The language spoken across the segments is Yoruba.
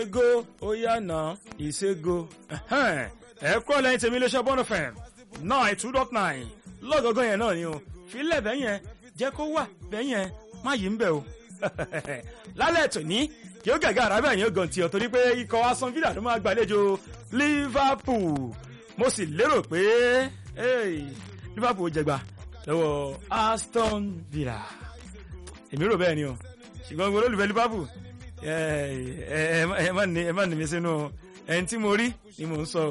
ìṣègo ó yànà ìṣègo ẹ kúrò lẹ́yìn tèmi iléeṣẹ́ bọ́ọ̀nù fm nine two dot nine lọ́gọ̀ọ́gọ́ yẹn náà ni o filẹ̀ bẹ́ẹ̀ yẹn jẹ́ kó wà bẹ́ẹ̀ yẹn má yí ń bẹ̀ o lálẹ́ tòní yóò gàgà àràbẹ̀ yẹn gan tiọ̀ torí pé ikọ̀ aston villa ló máa gbàlejò liverpool mo sì lérò pé liverpool jẹgba lọ́wọ́ aston villa èmi rò bẹ́ẹ̀ ni o ṣùgbọ́n gbogbo olólùfẹ́ liverpool ẹ má ní mi sínú ẹni tí mo rí ni mò ń sọ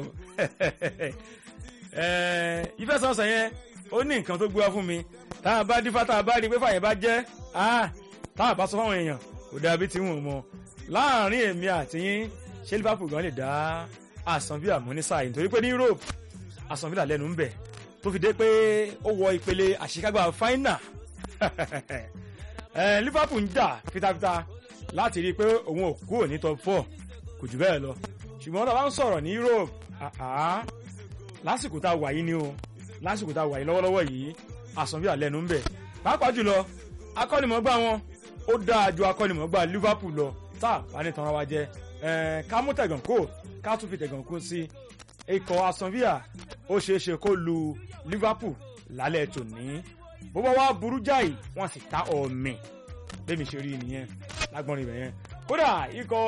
ìfẹsọ̀sọ̀ yẹn ó ní nǹkan tó gbé wá fún mi tá a bá dífá tá a bá rí i pé fàyè bá jẹ́ tá a bá sọ fáwọn èèyàn kò dàbí tí wọn mọ láàrin èmi àti yín ṣé liverpool gan lè dá Aston Villa mú ní sáà yìí nítorí pé ní Europe Aston Villa lẹ́nu ń bẹ̀ tó fi dé pé ó wọ ìpele àṣekágbá final Liverpool ń jà fitafita láti rí i pé òun ò kúrò ní top four kò jù bẹ́ẹ̀ lọ ṣùgbọ́n tá a bá ń sọ̀rọ̀ ní Europe lásìkò tá a wà yìí ni o lásìkò tá a wà yìí lọ́wọ́lọ́wọ́ yìí Aston Villa lẹ́nu ń bẹ̀ pàápàá jùlọ akọ́nimọ̀gbá wọn ó dáa ju akọ́nimọ̀gbá Liverpool lọ tá a bá ní tanra wa jẹ ká mú tẹ̀gàn kó ká tún fi tẹ̀gàn kó sí ikọ̀ Aston Villa ó ṣeé ṣe kó lu Liverpool lálẹ́ tòní bó bá wá burú jáì wọ́n sì ta ọ̀mì bẹ́ẹ̀mi ṣe rí nìyẹn lágbọ́nrin ibẹ̀ yẹn kódà ikọ̀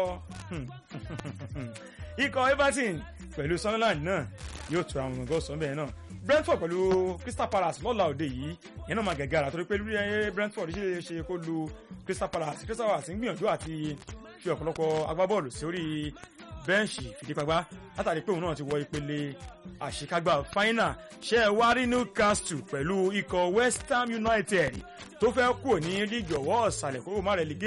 ikọ̀ Everton pẹ̀lú Sunderland náà yóò tura àwọn ọmọ ọgọ́sọ̀ bẹ́ẹ̀ náà Brentford pẹ̀lú Crystal Palace lọ́la òde yìí yẹn náà máa gẹ̀gẹ́ ara torí pé lórí Brentford ṣe ṣe kó lu Crystal Palace Crystal Palace ń gbìyànjú àti fi ọ̀pọ̀lọpọ̀ agbábọ́ọ̀lù sórí bẹ́ǹṣì fìdípagbá látàrí pé òun náà ti wọ ìpele àṣekágbá final ṣe é wá rí Newcastle pẹ̀lú ikọ̀ West Ham United tó fẹ́ kúrò ní líìgì ọ̀wọ́ ọ̀sàlẹ̀ kó má rẹ̀ lè gé